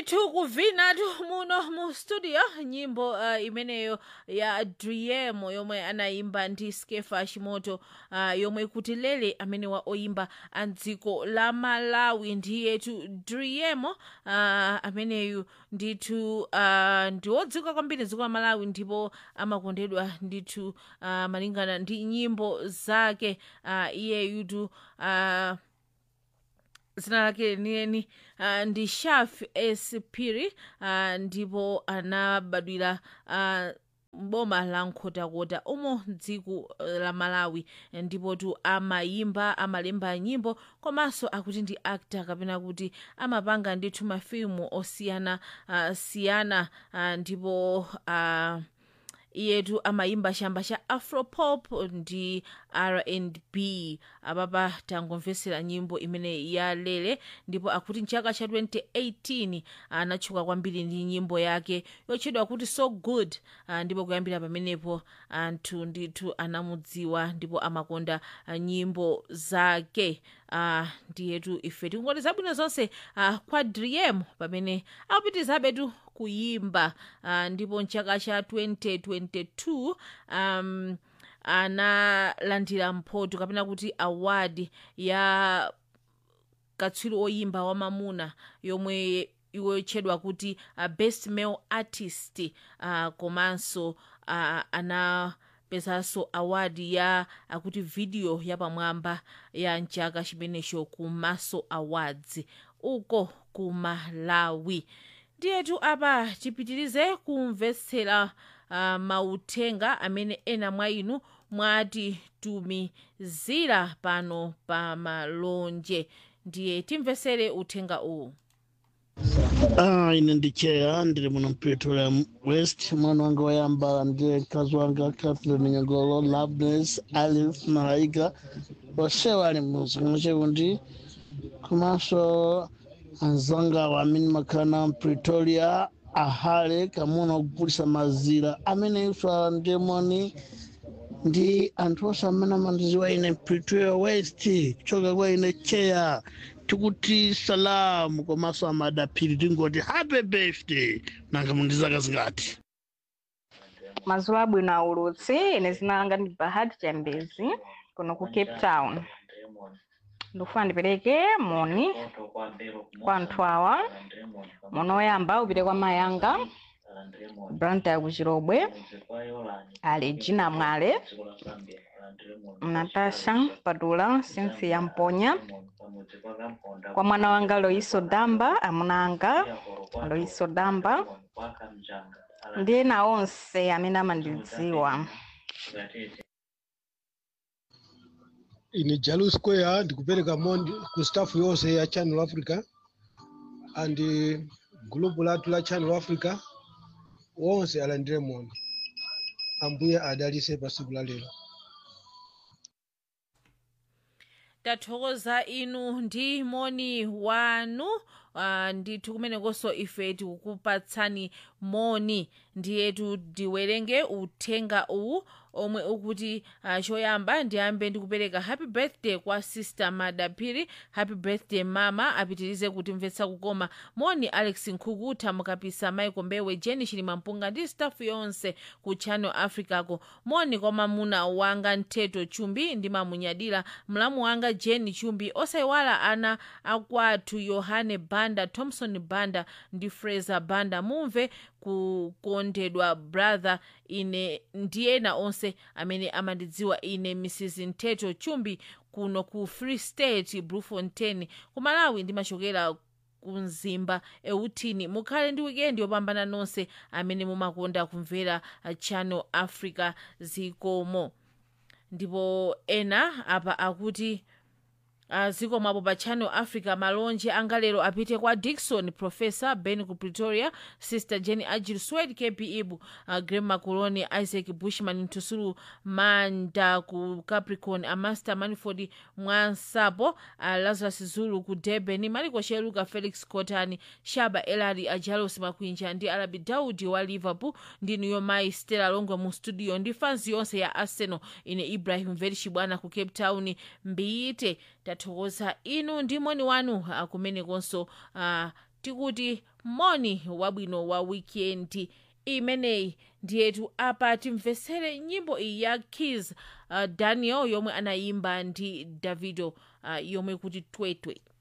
ndithu kuvinatu muno mu studio nyimbo uh, imeneyo ya driemo yomwe anayimba ndi skefa chimoto uh, yomwe kuti lele amene wa oyimba a dziko la malawi ndiyetu driemo uh, ameneyu ndithu uh, ndi wodziwika kwambiri dziko la malawi ndipo amakondedwa ndithu uh, malingana ndi nyimbo zake uh, iyeyutu uh, zina lake lenieni uh, ndi shaf s piri uh, ndipo anabadwira uh, boma la nkhotakota umo dziko la malawi ndipo tu amayimba amalemba nyimbo komanso akuti ndi actor kapena kuti amapanga ndithu mafilimu osiyana uh, siyana uh, ndipo uh, iyetu amayimba chamba cha afropop ndi rnb apapa tangomvesera nyimbo imene yalele ndipo akuti mchaka cha 2018 anatchuka kwambiri ndi nyimbo yake yotchedwa kuti so good uh, ndipo kuyambira pamenepo anthu ndithu anamudziwa ndipo amakonda uh, nyimbo zake uh, ndiyetu ife tikungoti zabwino zonse uh, kwa driem pamene akupitizabe tu kuyimba uh, ndipo mchaka cha 2022 um, analandira mphoto kapena kuti award ya katswiri oyimba wamamuna yomwe iwotchedwa kuti uh, best male artist uh, komanso uh, ana pezanso award ya akuti video yapamwamba ya mchaka chimenecho ku maso awards uko ku malawi ndiyetu apa tipitirize kumvetsera uh, mauthenga amene ena mwa inu mwatitumizira pano pa malonje ndiye timvetsere uthenga uwu Ah, ine ndicheya ndiri muno mpetola west mwana wanga wayamba ndiye mkazi wanga catherine nyagolo loveness alice malaika onsewo ali muzikomo chekundi komanso anzanga wamene makhala pretoria ahale kamuna ogulitsa mazira amene ifa ndemoni ndi anthu onse amene amandidziwa ine pretoria west kuchoka kwa ine cheya tikuti salamu komanso amadaphiri tingoti happy birthday nanga mundizaka zingati mazuwa abwino aulutsi ine zina langa ndi bahati chambezi kuno ku cape town ndikufuna ndipereke moni kwa anthu awa moni oyamba upite kwa mayanga branta ya kuchirobwe ali gina mwale natasha padula cynthia mponya kwa mwana wanga loiso damba amuna anga loiso damba ndi ena onse amene amandidziwa ine jalu square ndikupereka moni ku staff yonse ya channel africa and gulupu lathu la channel africa wonse alandire moni ambuye adalitse pa tsiku la lero tathokoza inu ndi moni wanu uh, ndithu kumenekonso ife tikukupatsani moni ndiyetu ndiwerenge uthenga uwu omwe ukuti uh, choyamba ndiyambe ndikupereka happy birthday kwa sister madaphiri happy birthday mama apitirize kutimvetsa kukoma moni alex nkhukuta mukapisa michael mbewe jeni chilimampunga ndi staff yonse ku channel africako moni kwa mamuna wanga ntheto chumbi ndimamunyadira mlamu wanga jeni chumbi osayiwala ana akwathu yohane banda thompson banda ndi fraser banda mumve kukondedwa brother ine ndi ena onse amene amandidziwa ine mrs ntheto chumbi kuno ku free state bluefontaine ku malawi ndimachokera kumzimba eutini mukhale ndi wikendi yopambana nonse amene mumakonda kumvera uh, channel africa zikomo ndipo ena apa akuti uh, ziko mwapo pa channel africa malonje anga lero apite kwa dikson professor ben ku pretoria sister jenny agil swed kp ibu uh, grem macoloni isaac bushman ntusulu manda ku capricorn amaster manford mwansapo uh, lazarus zulu ku durban maliko cheluka felix cotani shaba elari ajalos makwinja ndi alabi daudi wa liverpool ndi niyo mai stella longwe mu studio ndi fans yonse ya arsenal ine ibrahim verishibwana ku cape town mbiyite tathokoza inu ndi moni wanu uh, kumenekonso uh, tikuti moni wabwino wa wikendi imeneyi ndiyetu apa timvetsere nyimbo iyi ya kis uh, daniel yomwe anayimba ndi davido uh, yomwe kuti twetwe